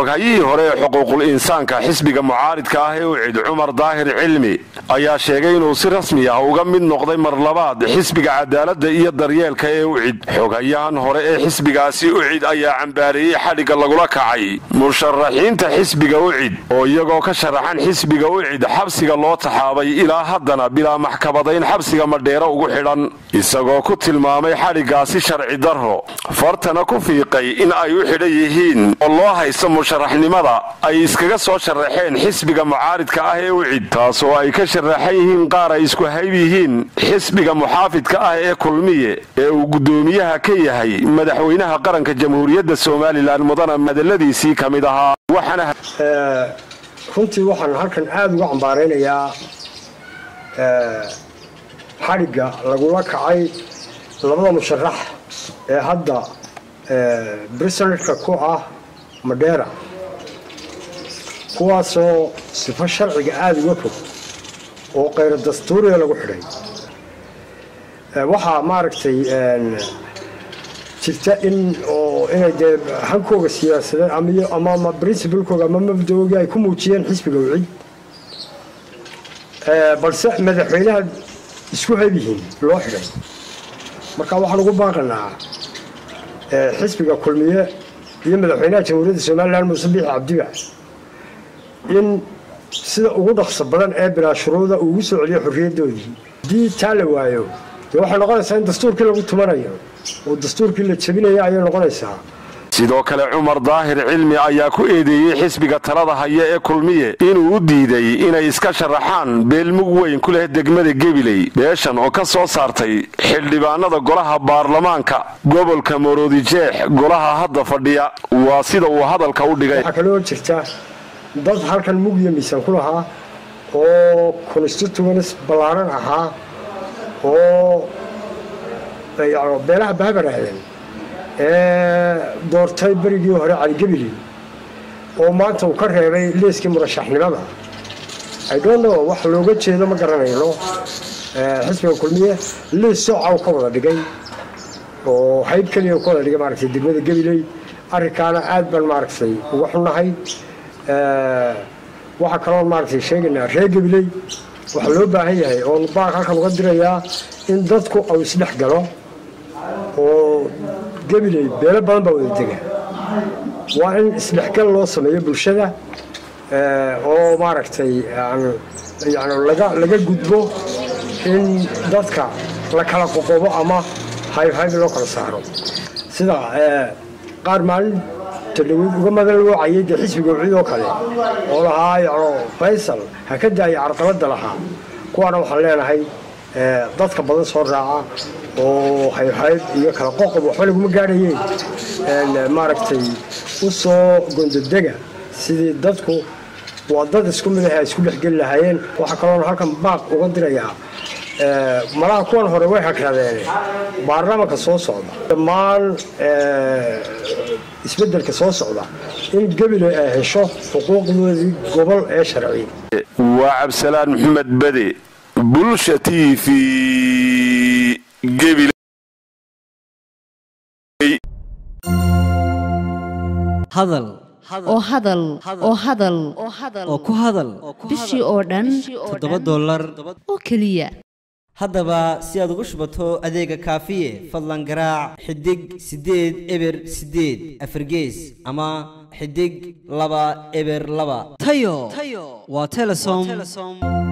xoghayihii hore ee xuquuqul insaanka xisbiga mucaaridka ah ee ucid cumar daahir cilmi ayaa sheegay inuu si rasmi ah uga mid noqday mar labaad xisbiga cadaaladda iyo daryeelka ee ucid xoghayahan hore ee xisbigaasi ucid ayaa cambaareeyey xadhigga lagula kacay musharaxiinta xisbiga ucid oo iyagoo ka sharaxan xisbiga ucid xabsiga loo taxaabay ilaa haddana bilaa maxkamadayn xabsiga madheero ugu xidhan isagoo ku tilmaamay xadhiggaasi sharci darro fartana ku fiiqay in ay u xidhan yihiin oo loo haysto musharaxnimada ay iskaga soo sharaxeen xisbiga mucaaridka ah ee ucid taasoo ay ka sharaxan yihiin qaar ay isku hayb yihiin xisbiga muxaafidka ah ee kulmiye ee uu guddoomiyaha ka yahay madaxweynaha qaranka jamhuuriyadda somalilan mudana madaladiisii ka mid ahaa waxaana runtii waxaan halkan aada uga cambaaraynayaa xadhigga lagula kacay labada musharax ee hadda brisanerka ku ah madheera kuwaasoo sifo sharciga aada uga fog oo kayro dastuuriga lagu xidhay waxaa maaragtay jirta in oo inay dee hankooga siyaasadeed ama princibalkooga ama mabdaoogii ay ku muujiyeen xisbiga wicid balse madaxweynaha isku heb yihiin loo xidhay marka waxaan ugu baaqanaa xisbiga kulmiye iyo madaxweynaha jamhuuriyadda somalilan muuse biixi cabdiba in sida ugu dhaqso badan ee bilaashuruuda uu ugu soo celiyo xorriyaddoodii haddii taa la waayo dee waxay noqonaysaa in dastuurkii lagu tumanayo oo dastuurkii la jebinaya ayay noqonaysaa sidoo kale cumar daahir cilmi ayaa ku eedeeyey xisbiga talada haya ee kulmiye inuu u diiday inay iska sharaxaan beelmug weyn ku leh degmada gebiley beeshan oo ka soo saartay xildhibaanada golaha baarlamaanka gobolka maroodijeex golaha hadda fadhiya waa sida uu hadalka u dhigay waxaa kaloo jirta dad halkan mugyo miisaan ku lahaa oo constituents ballaaran ahaa oo beelaha bahabaraaden ee doortay berigii hore caligebili oo maanta uu ka reebay liiskii murashaxnimada idonno wax looga jeedo ma garanayno xisbiga kulmiye liis sooca u ka wada dhigay oo hayb keliya ka wada dhigay maaragtay degmada gebiley arrinkaana aad baan maaragtay uga xunnahay waxaa kaloo maaragtay sheegaynaa reer gebiley waxaa loo baahan yahay oon baaq halkan uga dirayaa in dadku au isdhex galo oo gebiley beelo badan baa wada dega waa in isdhexgal loo sameeyo bulshada oo maaragtay yani laga gudbo in dadka la kala qoqobo ama hayb-hayb loo kala saaro sida qaar maalin tadhaweyd uga madan loocayay dee xisbiga wicid oo kale oo lahaa yacno faysal ha ka daaya carqaladda lahaa kuwaana waxaan leenahay dadka badan soo raaca oo hayb-hayb iyo kala qoqob waxba laguma gaadhayeen maaragtay u soo gondodega sidii dadku waa dad isku mid ah ay isku dhexgeli lahaayeen waxaa kaloona halkan baaq uga dirayaa malaha kuwan hore way hagradeen baarlamaanka soo socda dhammaan isbeddelka soo socda in gebile ay hesho xuquuqdoodii gobol ee sharci waa cabsalaan maxamed bade bulsha t v gebil hadal oo hadal oo hadal oo ku hadal bishii oo dhan toddoba dollar oo keliya haddaba si aad ugu shubato adeega kaafiye fadlan garaac xidig siddeed eber siddeed afargees ama xidig laba eber laba tayo waa telesom